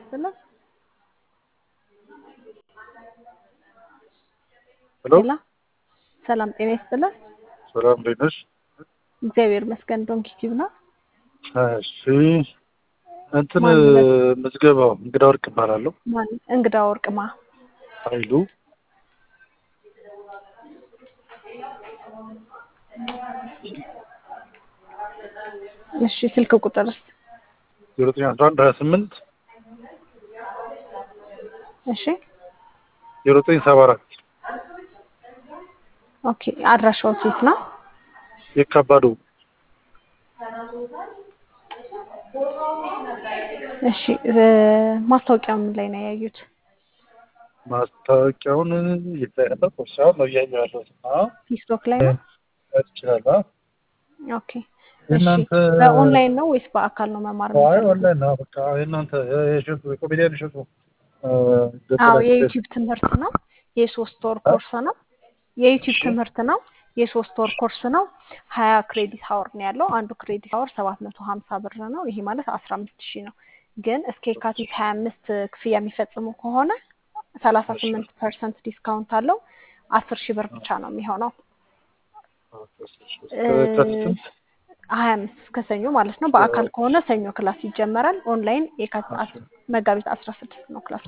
ይስጥልን። ሄሎ ሄላ ሰላም ጤና ይስጥልን። ሰላም እንዴት ነሽ? እግዚአብሔር ይመስገን። ዶንኪ ቲዩብ ነው። እሺ እንትን ማን ይበል? ምዝገባው እንግዳ ወርቅ እባላለሁ። ማን እንግዳ ወርቅማ ኃይሉ እሺ ስልክ ቁጥርስ? ዜሮ ዘጠኝ አስራ አንድ ሀያ ስምንት እሺ ዜሮ ዘጠኝ ሰባ አራት ኦኬ አድራሻው ሴት ነው። የካባዱ እሺ እ ማስታወቂያው ምን ላይ ነው ያዩት? ማስታወቂያውን ይታያለ ቁርሳውን ነው እያየሁ ያለሁት። አዎ ፌስቡክ ላይ ነው። ይችላል። ኦኬ እሺ የእናንተ በኦንላይን ነው ወይስ በአካል ነው መማር አይ የምፈልገው? ኦንላይን ነው በቃ የእናንተ የሸጡ የኮሜዲያን የሸጡ አዎ የዩቲዩብ ትምህርት ነው። የሶስት ወር ኮርስ ነው። የዩቲዩብ ትምህርት ነው። የሶስት ወር ኮርስ ነው። ሀያ ክሬዲት ሀወር ነው ያለው። አንዱ ክሬዲት ሀወር ሰባት መቶ ሀምሳ ብር ነው። ይሄ ማለት አስራ አምስት ሺህ ነው። ግን እስከ የካቲት ሀያ አምስት ክፍያ የሚፈጽሙ ከሆነ ሰላሳ ስምንት ፐርሰንት ዲስካውንት አለው። አስር ሺህ ብር ብቻ ነው የሚሆነው። ከየካቲት ሀያ አምስት እስከ ሰኞ ማለት ነው። በአካል ከሆነ ሰኞ ክላስ ይጀመራል። ኦንላይን የካቲት አስ- መጋቢት አስራ ስድስት ነው ክላስ